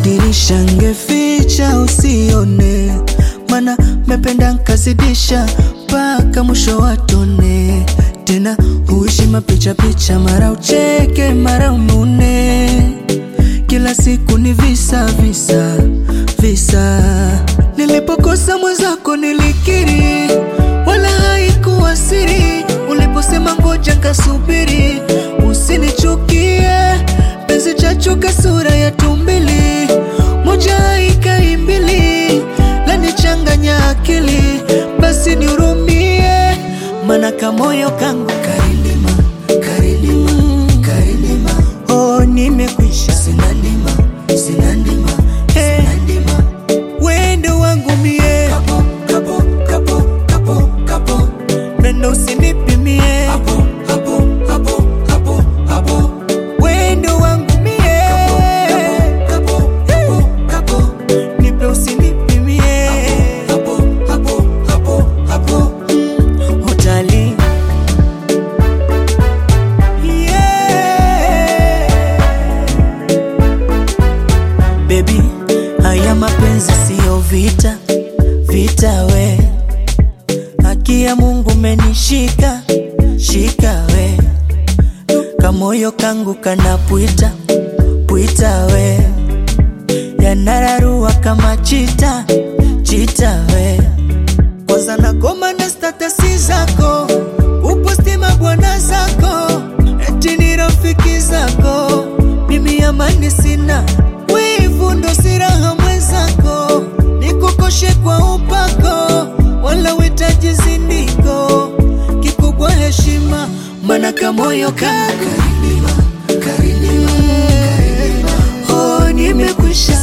dirisha ngeficha usione, mana mependa nkazidisha mpaka mwisho watone. Tena huishi mapicha picha, mara ucheke mara unune, kila siku ni visa visa visa. Nilipokosa mwenzako nilikiri, wala haikuwa siri. Uliposema ngoja nkasubiri, usinichukie penzi chachuka sura ya tumbili, moja haikai mbili, lanichanganya akili, basi nihurumie, mana kamoyo kangu karilima karilima karilima, oh nimekwisha, sina ndima sina ndima hey. Wendo wangu mie kapo, kapo, kapo, kapo, kapo. Pendo usinipimie hapo, hapo, hapo, hapo, hapo. Wendo wangu mie kapo, kapo, kapo, kapo. Nipe usinipimie hapo, hapo, hapo, hapo. Mm, utali yeah. Baby, haya mapenzi siyo vita, vita we. Haki ya Mungu menishika, shika we. Kamoyo kangu kanapwita, pwita we. Yanararua kama chita, chita we. Kwanza nagoma na statasi zako, uposti mabwana zako, eti ni rafiki zako. Mimi amani sina, wivu ndo siraha mwenzako, nikukoshe kwa upako, wala witaji zindiko, kikubwa heshima, mana kamoyo kangu karilima, karilima, karilima. Oh, nimekwisha